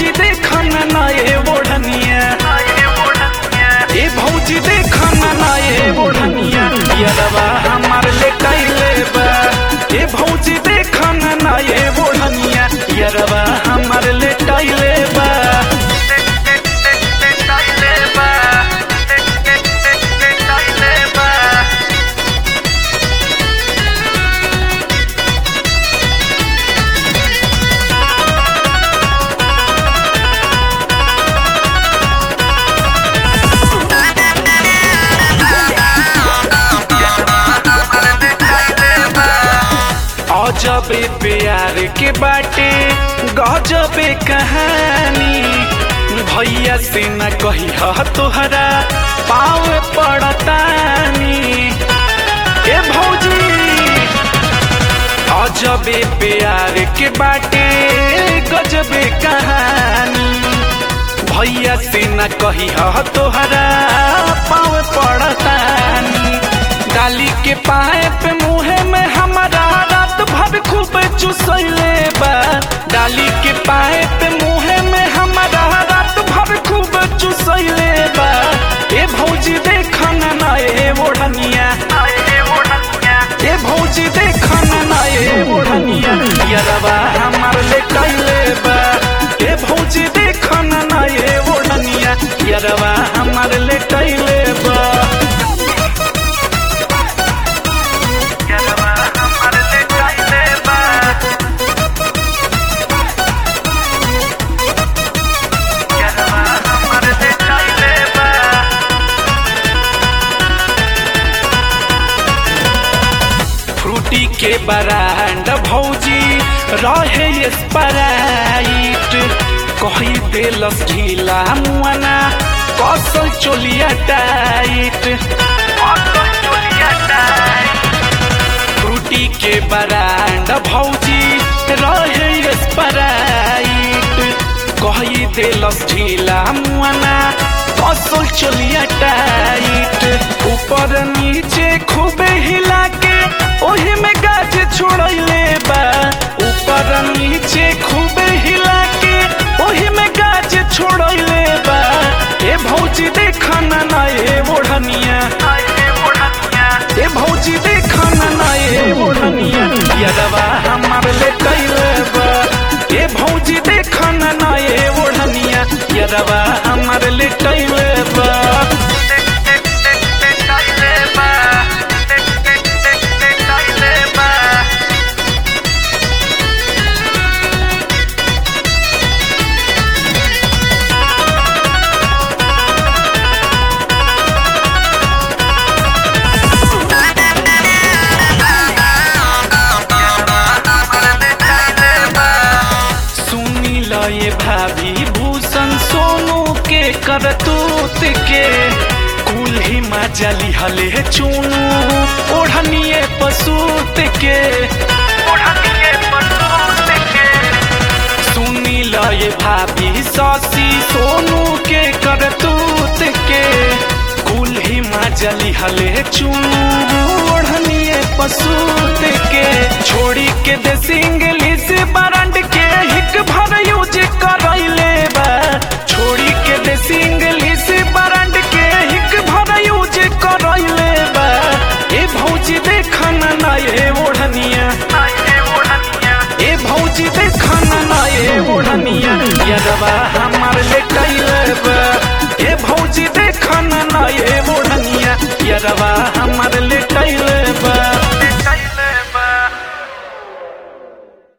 भौजी देखन नए ओढ़निया ए भौजी देखन नए ओढ़निया यरवा हमार ले कैले बा ए भौजी देखन नए ओढ़निया यरवा हमार ले कैले बा अजबे प्यार के बाटे गजबे कहानी भैया से न कही तोहरा पाव पड़तानी ए भौजी अजबे प्यार के बाटे गजबे कहानी भैया से न कही तोहरा पाव पड़तानी डाली के पाए पे मुहे में हमारा रात भर खूब चुसैले बा डाली के पाए पे मुहे में हमारा रात भर खूब चुसैले बा ए भौजी देखन नए ओढ़निया ए भौजी देखन नए ओढ़निया यरवा हमार ले कैले बा ए भौजी देखन नए ओढ़निया यरवा हमार ले कैले बा फ्रूटी के बरांड भौजी रहे स्प्राइट कही देलस ढीला मुआना कसल चोलिया टाइट फ्रूटी के बरांड भौजी रहे स्प्राइट कही देलस ढीला मुआना कसल चोलिया टाइट ऊपर नीचे खूबे हिला के ओही में गाज छोड़ले बा ऊपर नीचे खूबे हिला के ओही में गाज छोड़ले बा ए भौजी देखन नए ओढ़निया ए भौजी देखन नए ओढ़निया यदवा हमार ले कैले बा ए भौजी देखन नए ओढ़निया यदवा हमार ले कैले बा सुनी ल ये भाभी भूषण सोनू के करतूत के कुल ही मजली हले चुनू ओढ़निए पसूत के सुनी ल ये भाभी ससी सोनू के करतूत के कुल ही मजली हले चुनू ओढ़निए पसूत के छोड़ी के दे सिंह